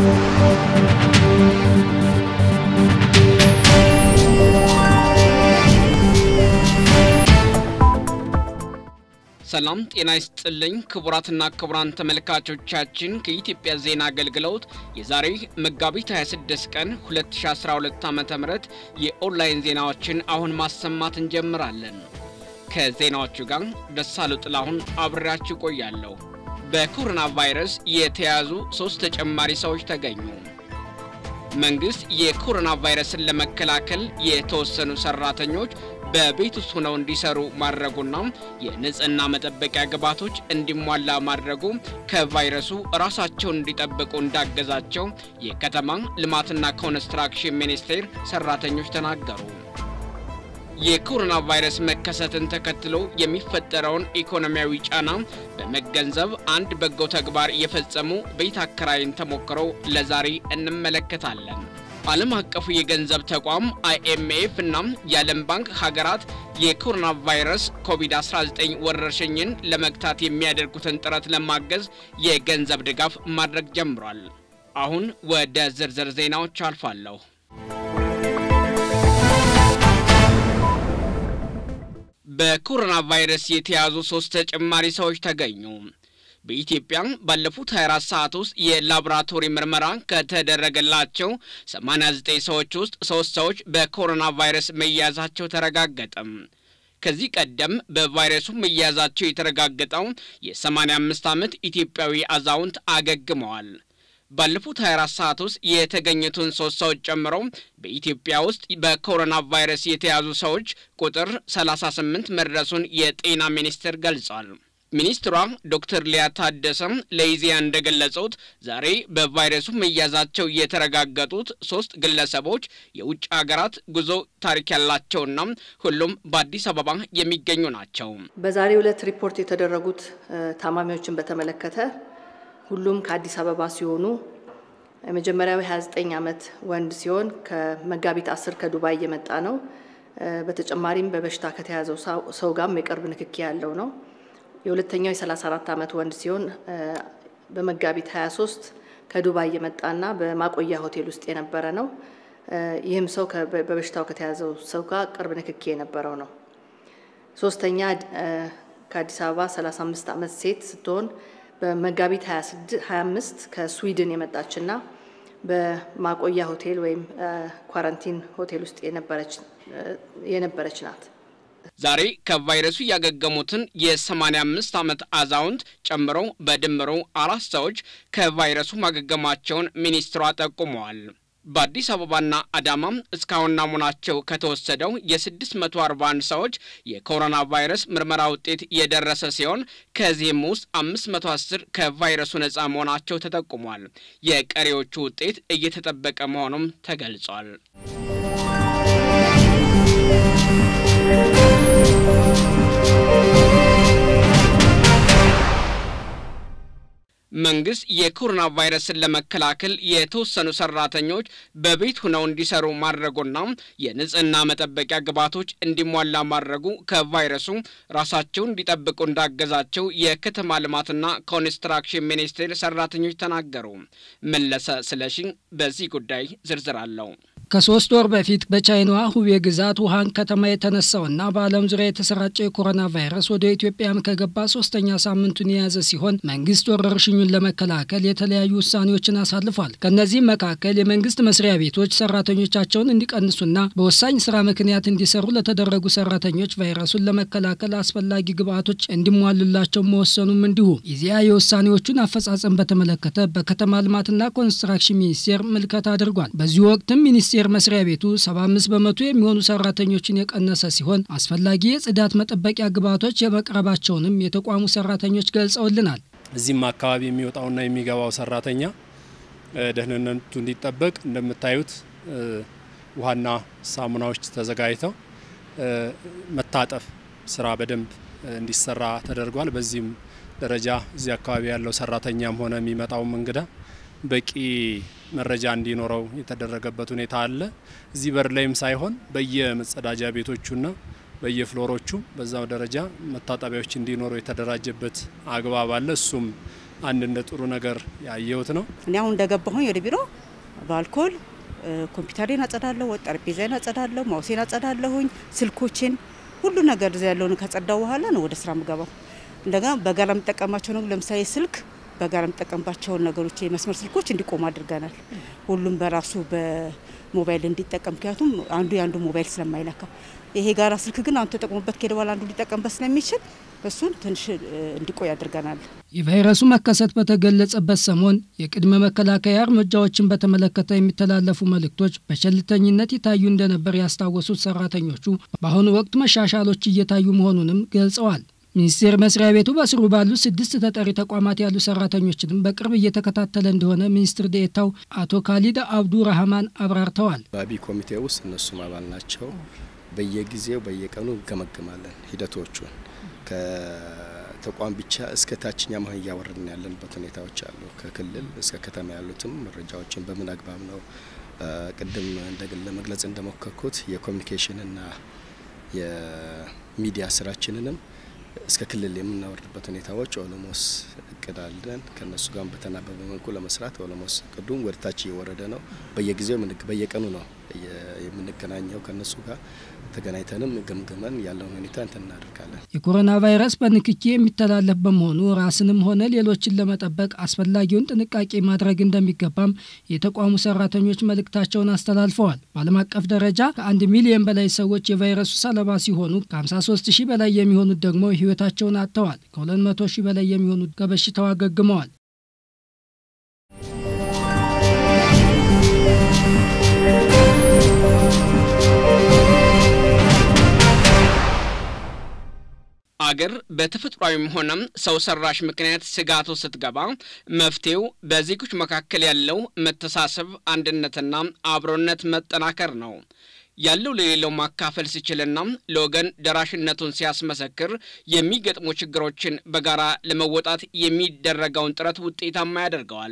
ሰላም ጤና ይስጥልኝ ክቡራትና ክቡራን ተመልካቾቻችን ከኢትዮጵያ ዜና አገልግሎት የዛሬ መጋቢት 26 ቀን 2012 ዓ.ም የኦንላይን ዜናዎችን አሁን ማሰማት እንጀምራለን። ከዜናዎቹ ጋር ደሳሉ ጥላሁን አብሬያችሁ ቆያለሁ። በኮሮና ቫይረስ የተያዙ ሶስት ተጨማሪ ሰዎች ተገኙ። መንግስት የኮሮና ቫይረስን ለመከላከል የተወሰኑ ሰራተኞች በቤት ውስጥ ሆነው እንዲሰሩ ማድረጉና የንጽህና መጠበቂያ ግብዓቶች እንዲሟላ ማድረጉ ከቫይረሱ ራሳቸውን እንዲጠብቁ እንዳገዛቸው የከተማ ልማትና ኮንስትራክሽን ሚኒስቴር ሰራተኞች ተናገሩ። የኮሮና ቫይረስ መከሰትን ተከትሎ የሚፈጠረውን ኢኮኖሚያዊ ጫና በመገንዘብ አንድ በጎ ተግባር የፈጸሙ ቤት አከራይን ተሞክሮ ለዛሬ እንመለከታለን። ዓለም አቀፉ የገንዘብ ተቋም አይኤምኤፍ እና የዓለም ባንክ ሀገራት የኮሮና ቫይረስ ኮቪድ-19 ወረርሽኝን ለመግታት የሚያደርጉትን ጥረት ለማገዝ የገንዘብ ድጋፍ ማድረግ ጀምሯል። አሁን ወደ ዝርዝር ዜናዎች አልፋለሁ። በኮሮና ቫይረስ የተያዙ ሶስት ተጨማሪ ሰዎች ተገኙ። በኢትዮጵያ ባለፉት 24 ሰዓት ውስጥ የላቦራቶሪ ምርመራ ከተደረገላቸው 89 ሰዎች ውስጥ ሶስት ሰዎች በኮሮና ቫይረስ መያዛቸው ተረጋገጠም። ከዚህ ቀደም በቫይረሱ መያዛቸው የተረጋገጠው የ85 ዓመት ኢትዮጵያዊ አዛውንት አገግመዋል። ባለፉት 24 ሰዓት ውስጥ የተገኙትን ሶስት ሰዎች ጨምሮ በኢትዮጵያ ውስጥ በኮሮና ቫይረስ የተያዙ ሰዎች ቁጥር 38 መድረሱን የጤና ሚኒስቴር ገልጿል። ሚኒስትሯ ዶክተር ሊያ ታደሰም ለኢዜአ እንደገለጹት ዛሬ በቫይረሱ መያዛቸው የተረጋገጡት ሶስት ግለሰቦች የውጭ ሀገራት ጉዞ ታሪክ ያላቸውና ሁሉም በአዲስ አበባ የሚገኙ ናቸው። በዛሬው ዕለት ሪፖርት የተደረጉት ታማሚዎችን በተመለከተ ሁሉም ከአዲስ አበባ ሲሆኑ የመጀመሪያው 29 ዓመት ወንድ ሲሆን ከመጋቢት 10 ከዱባይ የመጣ ነው። በተጨማሪም በበሽታ ከተያዘው ሰው ጋርም የቅርብ ንክኪ ያለው ነው። የሁለተኛው የ34 ዓመት ወንድ ሲሆን በመጋቢት 23 ከዱባይ የመጣና በማቆያ ሆቴል ውስጥ የነበረ ነው። ይህም ሰው በበሽታው ከተያዘው ሰው ጋር ቅርብ ንክኪ የነበረው ነው። ሶስተኛ ከአዲስ አበባ 35 ዓመት ሴት ስትሆን በመጋቢት 25 ከስዊድን የመጣችና በማቆያ ሆቴል ወይም ኳረንቲን ሆቴል ውስጥ የነበረች ናት። ዛሬ ከቫይረሱ ያገገሙትን የ85 ዓመት አዛውንት ጨምሮ በድምሩ አራት ሰዎች ከቫይረሱ ማገገማቸውን ሚኒስትሯ ጠቁመዋል። በአዲስ አበባና አዳማ እስካሁን ናሙናቸው ከተወሰደው የ641 ሰዎች የኮሮና ቫይረስ ምርመራ ውጤት የደረሰ ሲሆን ከዚህም ውስጥ 510 ከቫይረሱ ነፃ መሆናቸው ተጠቁሟል። የቀሪዎቹ ውጤት እየተጠበቀ መሆኑም ተገልጿል። መንግስት የኮሮና ቫይረስን ለመከላከል የተወሰኑ ሰራተኞች በቤት ሆነው እንዲሰሩ ማድረጉና የንጽህና መጠበቂያ ግብዓቶች እንዲሟላ ማድረጉ ከቫይረሱ ራሳቸውን እንዲጠብቁ እንዳገዛቸው የከተማ ልማትና ኮንስትራክሽን ሚኒስቴር ሰራተኞች ተናገሩ። መለሰ ስለሺ በዚህ ጉዳይ ዝርዝር አለው። ከሶስት ወር በፊት በቻይናዋ ሁቤ ግዛት ውሃን ከተማ የተነሳውና በዓለም ዙሪያ የተሰራጨው የኮሮና ቫይረስ ወደ ኢትዮጵያም ከገባ ሶስተኛ ሳምንቱን የያዘ ሲሆን መንግስት ወረርሽኙን ለመከላከል የተለያዩ ውሳኔዎችን አሳልፏል። ከእነዚህም መካከል የመንግስት መስሪያ ቤቶች ሰራተኞቻቸውን እንዲቀንሱና በወሳኝ ስራ ምክንያት እንዲሰሩ ለተደረጉ ሰራተኞች ቫይረሱን ለመከላከል አስፈላጊ ግብዓቶች እንዲሟሉላቸው መወሰኑም እንዲሁ። ኢዜአ የውሳኔዎቹን አፈጻጸም በተመለከተ በከተማ ልማትና ኮንስትራክሽን ሚኒስቴር ምልከታ አድርጓል። በዚህ ወቅትም ሚኒስቴር መስሪያ ቤቱ 75 በመቶ የሚሆኑ ሰራተኞችን የቀነሰ ሲሆን አስፈላጊ የጽዳት መጠበቂያ ግብዓቶች የመቅረባቸውንም የተቋሙ ሰራተኞች ገልጸውልናል። እዚህም አካባቢ የሚወጣውና የሚገባው ሰራተኛ ደህንነቱ እንዲጠበቅ እንደምታዩት ውሃና ሳሙናዎች ተዘጋጅተው መታጠፍ ስራ በደንብ እንዲሰራ ተደርጓል። በዚህም ደረጃ እዚህ አካባቢ ያለው ሰራተኛም ሆነ የሚመጣውም እንግዳ በቂ መረጃ እንዲኖረው የተደረገበት ሁኔታ አለ። እዚህ በር ላይም ሳይሆን በየመጸዳጃ ቤቶቹና በየፍሎሮቹ በዛው ደረጃ መታጠቢያዎች እንዲኖሩ የተደራጀበት አግባብ አለ። እሱም አንድ እንደ ጥሩ ነገር ያየሁት ነው። እኔ አሁን እንደገባሁኝ ወደ ቢሮ በአልኮል ኮምፒውተሬን አጸዳለሁ፣ ጠረጴዛዬን አጸዳለሁ፣ ማውሴን አጸዳለሁኝ፣ ስልኮችን ሁሉ ነገር እዚያ ያለውን ካጸዳው በኋላ ነው ወደ ስራ ምገባው። እንደገና በጋራ የምጠቀማቸው ነው። ለምሳሌ ስልክ በጋራ የምጠቀምባቸውን ነገሮች የመስመር ስልኮች እንዲቆሙ አድርገናል። ሁሉም በራሱ በሞባይል እንዲጠቀም፣ ምክንያቱም አንዱ የአንዱ ሞባይል ስለማይለካ ይሄ ጋራ ስልክ ግን አንዱ ተጠቅሞበት ከሄደ በኋላ አንዱ ሊጠቀምበት ስለሚችል እሱን ትንሽ እንዲቆይ አድርገናል። የቫይረሱ መከሰት በተገለጸበት ሰሞን የቅድመ መከላከያ እርምጃዎችን በተመለከተ የሚተላለፉ መልእክቶች በቸልተኝነት ይታዩ እንደነበር ያስታወሱት ሰራተኞቹ በአሁኑ ወቅት መሻሻሎች እየታዩ መሆኑንም ገልጸዋል። ሚኒስቴር መስሪያ ቤቱ በስሩ ባሉ ስድስት ተጠሪ ተቋማት ያሉ ሰራተኞችንም በቅርብ እየተከታተለ እንደሆነ ሚኒስትር ዴኤታው አቶ ካሊድ አብዱ ረህማን አብራርተዋል። ባቢ ኮሚቴ ውስጥ እነሱም አባል ናቸው። በየጊዜው በየቀኑ እንገመግማለን ሂደቶቹን ከተቋም ብቻ እስከ ታችኛ መሆን እያወረድን ያለንበት ሁኔታዎች አሉ። ከክልል እስከ ከተማ ያሉትም መረጃዎችን በምን አግባብ ነው ቅድም እንደግል ለመግለጽ እንደሞከርኩት የኮሚኒኬሽንና የሚዲያ ስራችንንም እስከ ክልል የምናወርድበት ሁኔታዎች ኦሎሞስ እቅድ አለን። ከእነሱ ጋር በተናበበ መልኩ ለመስራት ኦሎሞስ እቅዱም ወደ ታች እየወረደ ነው። በየጊዜው በየቀኑ ነው የምንገናኘው ከእነሱ ጋር ተገናኝተንም ገምግመን ያለውን ሁኔታ እንትን እናደርጋለን። የኮሮና ቫይረስ በንክኪ የሚተላለፍ በመሆኑ ራስንም ሆነ ሌሎችን ለመጠበቅ አስፈላጊውን ጥንቃቄ ማድረግ እንደሚገባም የተቋሙ ሰራተኞች መልእክታቸውን አስተላልፈዋል። በዓለም አቀፍ ደረጃ ከአንድ ሚሊዮን በላይ ሰዎች የቫይረሱ ሰለባ ሲሆኑ ከ53 ሺህ በላይ የሚሆኑት ደግሞ ሕይወታቸውን አጥተዋል። ከ200 ሺህ በላይ የሚሆኑት ከበሽታው አገግመዋል። አገር በተፈጥሯዊም ሆነም ሰው ሰራሽ ምክንያት ስጋቱ ስትገባ መፍትሄው በዜጎች መካከል ያለው መተሳሰብ፣ አንድነትና አብሮነት መጠናከር ነው። ያለው ለሌለው ማካፈል ሲችልና ለወገን ደራሽነቱን ሲያስመሰክር የሚገጥሙ ችግሮችን በጋራ ለመወጣት የሚደረገውን ጥረት ውጤታማ ያደርገዋል።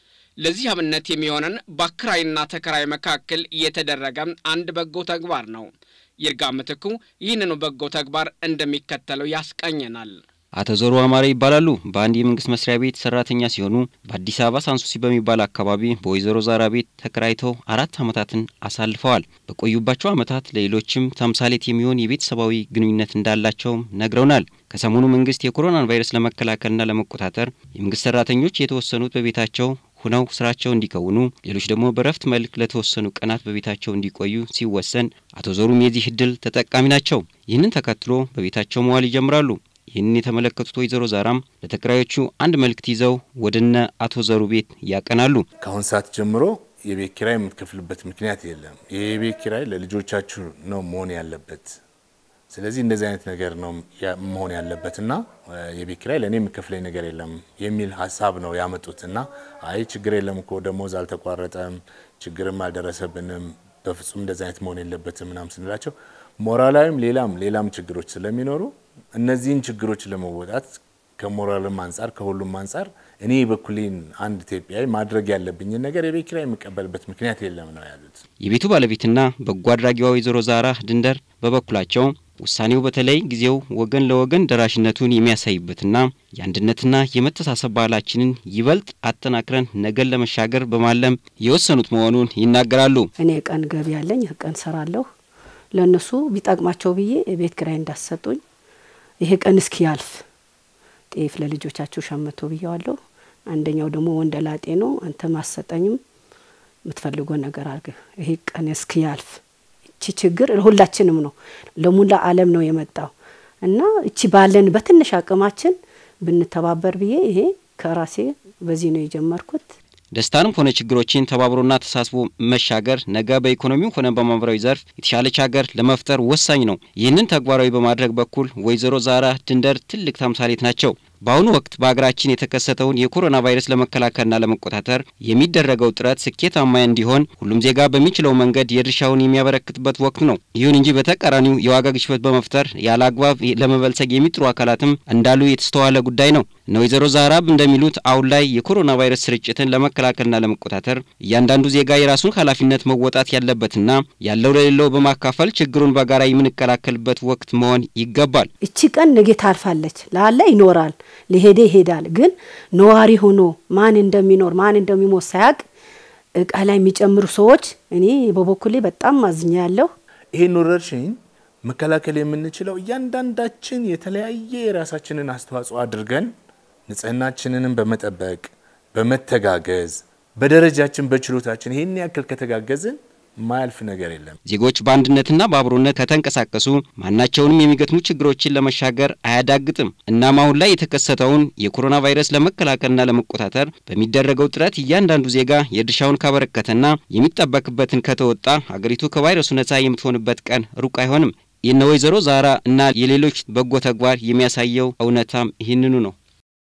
ለዚህ አብነት የሚሆነን በአከራይና ተከራይ መካከል የተደረገ አንድ በጎ ተግባር ነው። ይርጋ ምትኩ ይህንኑ በጎ ተግባር እንደሚከተለው ያስቃኘናል። አቶ ዞሩ አማረ ይባላሉ። በአንድ የመንግስት መስሪያ ቤት ሰራተኛ ሲሆኑ በአዲስ አበባ ሳንሱሲ በሚባል አካባቢ በወይዘሮ ዛራ ቤት ተከራይተው አራት ዓመታትን አሳልፈዋል። በቆዩባቸው ዓመታት ለሌሎችም ተምሳሌት የሚሆን የቤተሰባዊ ግንኙነት እንዳላቸውም ነግረውናል። ከሰሞኑ መንግስት የኮሮናን ቫይረስ ለመከላከልና ለመቆጣጠር የመንግስት ሰራተኞች የተወሰኑት በቤታቸው ሁነው ስራቸው እንዲከውኑ ሌሎች ደግሞ በረፍት መልክ ለተወሰኑ ቀናት በቤታቸው እንዲቆዩ ሲወሰን አቶ ዞሩም የዚህ እድል ተጠቃሚ ናቸው። ይህንን ተከትሎ በቤታቸው መዋል ይጀምራሉ። ይህንን የተመለከቱት ወይዘሮ ዛራም ለተከራዮቹ አንድ መልእክት ይዘው ወደነ አቶ ዘሩ ቤት ያቀናሉ። ከአሁን ሰዓት ጀምሮ የቤት ኪራይ የምትከፍልበት ምክንያት የለም። ይህ የቤት ኪራይ ለልጆቻችሁ ነው መሆን ያለበት። ስለዚህ እንደዚህ አይነት ነገር ነው መሆን ያለበት እና የቤት ኪራይ ለእኔ የሚከፍለኝ ነገር የለም የሚል ሀሳብ ነው ያመጡት እና አይ ችግር የለም እኮ ደሞዝ አልተቋረጠም፣ ችግርም አልደረሰብንም፣ በፍጹም እንደዚህ አይነት መሆን የለበትም ምናም ስንላቸው ሞራላዊም ሌላም ሌላም ችግሮች ስለሚኖሩ እነዚህን ችግሮች ለመወጣት ከሞራልም አንጻር ከሁሉም አንጻር እኔ በኩሌን አንድ ኢትዮጵያዊ ማድረግ ያለብኝን ነገር የቤት ኪራይ የምቀበልበት ምክንያት የለም ነው ያሉት። የቤቱ ባለቤትና በጎ አድራጊዋ ወይዘሮ ዛራ ድንደር በበኩላቸው ውሳኔው በተለይ ጊዜው ወገን ለወገን ደራሽነቱን የሚያሳይበትና የአንድነትና የመተሳሰብ ባህላችንን ይበልጥ አጠናክረን ነገን ለመሻገር በማለም የወሰኑት መሆኑን ይናገራሉ። እኔ ቀን ገቢ ያለኝ ቀን ሰራለሁ ለእነሱ ቢጠቅማቸው ብዬ የቤት ኪራይ እንዳሰጡኝ ይሄ ቀን እስኪ ያልፍ ጤፍ ለልጆቻችሁ ሸምቶ ብየዋለሁ። አንደኛው ደግሞ ወንደላጤ ነው። አንተ ማሰጠኝም የምትፈልገው ነገር አድርግ። ይሄ ቀን እስኪ ያልፍ እቺ ችግር ለሁላችንም ነው፣ ለሙላ ዓለም ነው የመጣው እና እቺ ባለን በትንሽ አቅማችን ብንተባበር ብዬ ይሄ ከራሴ በዚህ ነው የጀመርኩት። ደስታንም ሆነ ችግሮችን ተባብሮና ተሳስቦ መሻገር ነገ በኢኮኖሚው ሆነ በማህበራዊ ዘርፍ የተሻለች ሀገር ለመፍጠር ወሳኝ ነው። ይህንን ተግባራዊ በማድረግ በኩል ወይዘሮ ዛራ ድንደር ትልቅ ተምሳሌት ናቸው። በአሁኑ ወቅት በሀገራችን የተከሰተውን የኮሮና ቫይረስ ለመከላከልና ለመቆጣጠር የሚደረገው ጥረት ስኬታማ እንዲሆን ሁሉም ዜጋ በሚችለው መንገድ የድርሻውን የሚያበረክትበት ወቅት ነው። ይሁን እንጂ በተቃራኒው የዋጋ ግሽበት በመፍጠር ያለ አግባብ ለመበልጸግ የሚጥሩ አካላትም እንዳሉ የተስተዋለ ጉዳይ ነው። እነ ወይዘሮ ዛህራብ እንደሚሉት አሁን ላይ የኮሮና ቫይረስ ስርጭትን ለመከላከልና ለመቆጣጠር እያንዳንዱ ዜጋ የራሱን ኃላፊነት መወጣት ያለበትና ያለው ለሌለው በማካፈል ችግሩን በጋራ የምንከላከልበት ወቅት መሆን ይገባል። እቺ ቀን ነገ ታልፋለች፣ ላለ ይኖራል፣ ሊሄደ ይሄዳል። ግን ነዋሪ ሆኖ ማን እንደሚኖር ማን እንደሚሞት ሳያቅ እቃ ላይ የሚጨምሩ ሰዎች እኔ በበኩሌ በጣም ማዝኛ ያለሁ ይህን ወረርሽኝ መከላከል የምንችለው እያንዳንዳችን የተለያየ የራሳችንን አስተዋጽኦ አድርገን ንጽህናችንንም በመጠበቅ በመተጋገዝ በደረጃችን በችሎታችን ይህን ያክል ከተጋገዝን ማያልፍ ነገር የለም። ዜጎች በአንድነትና በአብሮነት ከተንቀሳቀሱ ማናቸውንም የሚገጥሙ ችግሮችን ለመሻገር አያዳግጥም። እናም አሁን ላይ የተከሰተውን የኮሮና ቫይረስ ለመከላከልና ለመቆጣጠር በሚደረገው ጥረት እያንዳንዱ ዜጋ የድርሻውን ካበረከተና የሚጠበቅበትን ከተወጣ ሀገሪቱ ከቫይረሱ ነጻ የምትሆንበት ቀን ሩቅ አይሆንም። የነ ወይዘሮ ዛራ እና የሌሎች በጎ ተግባር የሚያሳየው እውነታም ይህንኑ ነው።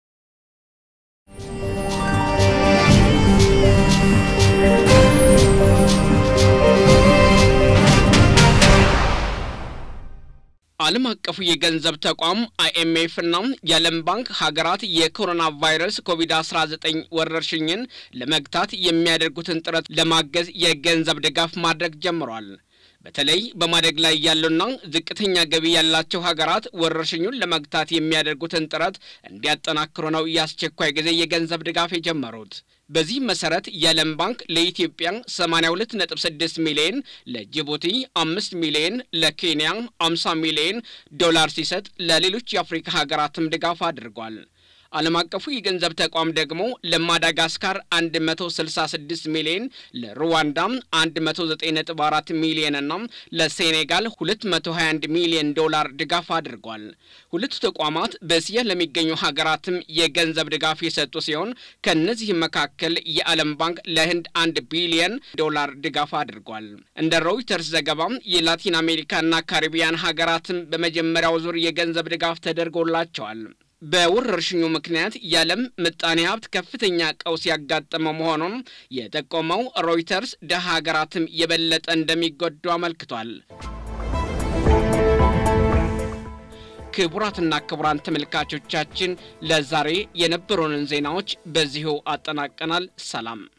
ዓለም አቀፉ የገንዘብ ተቋም አይኤምኤፍ እና የዓለም ባንክ ሀገራት የኮሮና ቫይረስ ኮቪድ-19 ወረርሽኝን ለመግታት የሚያደርጉትን ጥረት ለማገዝ የገንዘብ ድጋፍ ማድረግ ጀምሯል። በተለይ በማደግ ላይ ያሉና ዝቅተኛ ገቢ ያላቸው ሀገራት ወረርሽኙን ለመግታት የሚያደርጉትን ጥረት እንዲያጠናክሩ ነው የአስቸኳይ ጊዜ የገንዘብ ድጋፍ የጀመሩት። በዚህ መሰረት የዓለም ባንክ ለኢትዮጵያ 82.6 ሚሊዮን፣ ለጅቡቲ 5 ሚሊዮን፣ ለኬንያ 50 ሚሊዮን ዶላር ሲሰጥ ለሌሎች የአፍሪካ ሀገራትም ድጋፍ አድርጓል። ዓለም አቀፉ የገንዘብ ተቋም ደግሞ ለማዳጋስካር 166 ሚሊዮን፣ ለሩዋንዳ 109.4 ሚሊዮን እና ለሴኔጋል 221 ሚሊዮን ዶላር ድጋፍ አድርጓል። ሁለቱ ተቋማት በእስያ ለሚገኙ ሀገራትም የገንዘብ ድጋፍ የሰጡ ሲሆን ከእነዚህም መካከል የዓለም ባንክ ለህንድ አንድ ቢሊየን ዶላር ድጋፍ አድርጓል። እንደ ሮይተርስ ዘገባ የላቲን አሜሪካና ካሪቢያን ሀገራትም በመጀመሪያው ዙር የገንዘብ ድጋፍ ተደርጎላቸዋል። በወረርሽኙ ምክንያት የዓለም ምጣኔ ሀብት ከፍተኛ ቀውስ ያጋጠመው መሆኑን የጠቆመው ሮይተርስ ደሃ ሀገራትም የበለጠ እንደሚጎዱ አመልክቷል። ክቡራትና ክቡራን ተመልካቾቻችን ለዛሬ የነበሩንን ዜናዎች በዚሁ አጠናቀናል። ሰላም